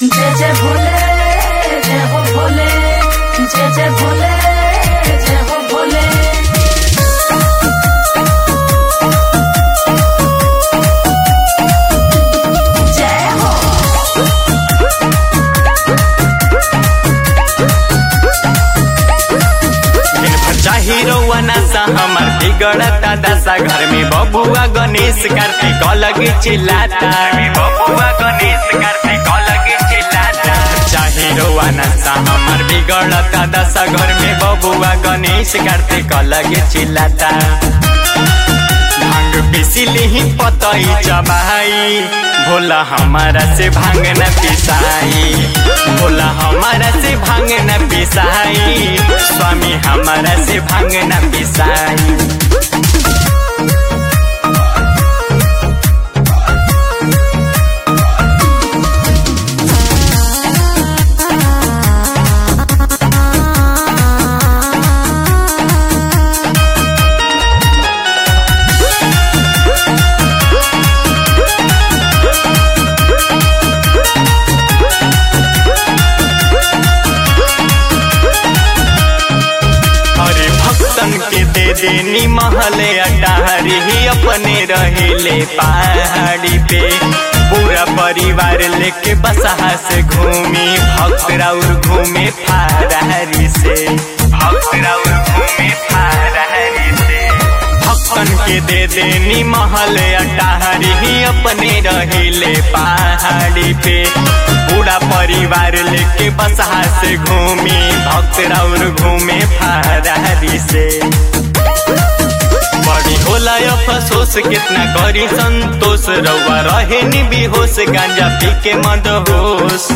जय जय भोले जय हो भोले जय जय भोले जय हो भोले जय हो दिन भर चाही रउआ नासा हमार बिगड़ता दशा घर में बबुआ गणेश कार्तिक अलग चिल्लाता बबुआ गणेश कार्तिक अलग चिल्लाता चाही रउआ नासा हमार बिगड़ता दशा घर में बबुआ गणेश कार्तिक अलग चिल्लाता भांग पिसिली ही पतई चबाई भोला हमारा से भांग न पिसाई भोला हमारा से भांग न पिसाई स्वामी हमारा से भांग न पिसाई अरे भक्तन के दे देनी महले अटारी ही अपने रहेले पहाड़ी पे पूरा परिवार लेके बसहा से घूमी भक्त राउर घूमे फारहरी से भक्त राउर घूमे फारहरी से भक्तन के दे देनी महल अटारी ही अपने रहेले पहाड़ी पे पूरा परिवार लेके बसहा से घूमी भक्त राउर घूमे फारहरी से बड़ी होला अफसोस कितना करी संतोष रउआ रहे नि बेहोश गांजा पी के मद होश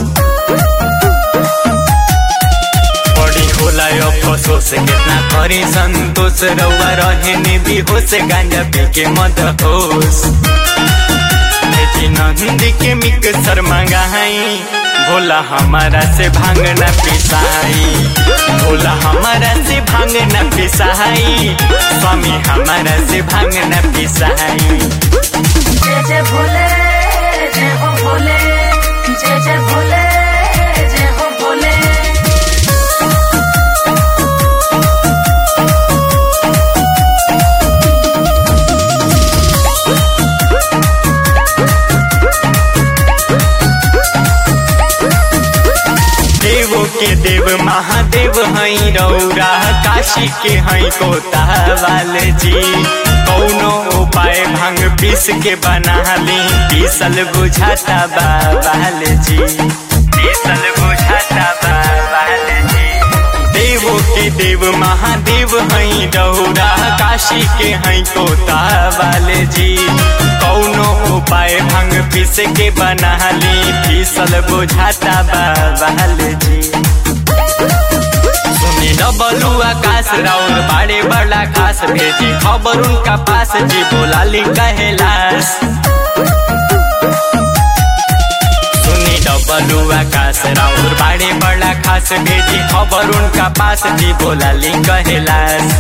बड़ी होला अफसोस कितना करी संतोष रउआ रहे नि बेहोश गांजा पी के मद होश जी नंदी के मिक्सर मंगाई भोला हमारा से भांग न पिसाई भोला हमारा से भांग न पिसाई स्वामी हमारा से भांग न पिसाई जय जय भोले जय हो भोले जय जय भोले जय हो भोले देवो के देव महादेव हई रौरा काशी के हई कोता वाले जी कौनो उपाय भांग पीस के बना ली पीसल बुझाता बाबाल जी पीसल बुझाता बाबाल जी देवो के देव महादेव हई रौरा काशी के हई कोता वाले जी कौनो उपाय भांग पीस के बना ली पीसल बुझाता बाबाल जी सुनी डबलू आकाश राउर बाड़े बड़ा खास भेजी खबर उनका पास जी बोला ली कहलास सुनी डबलू आकाश राउर बाड़े बड़ा खास भेजी खबर उनका पास जी बोला ली कहलास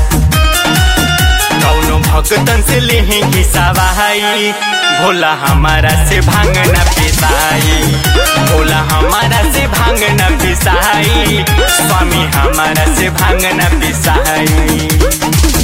कौनो भक्तन से लिही खिसावाई भोला हमारा से भांग न पिसाई भोला हमारा से भांग न पिसाई स्वामी हमारा से भांग न पिसाई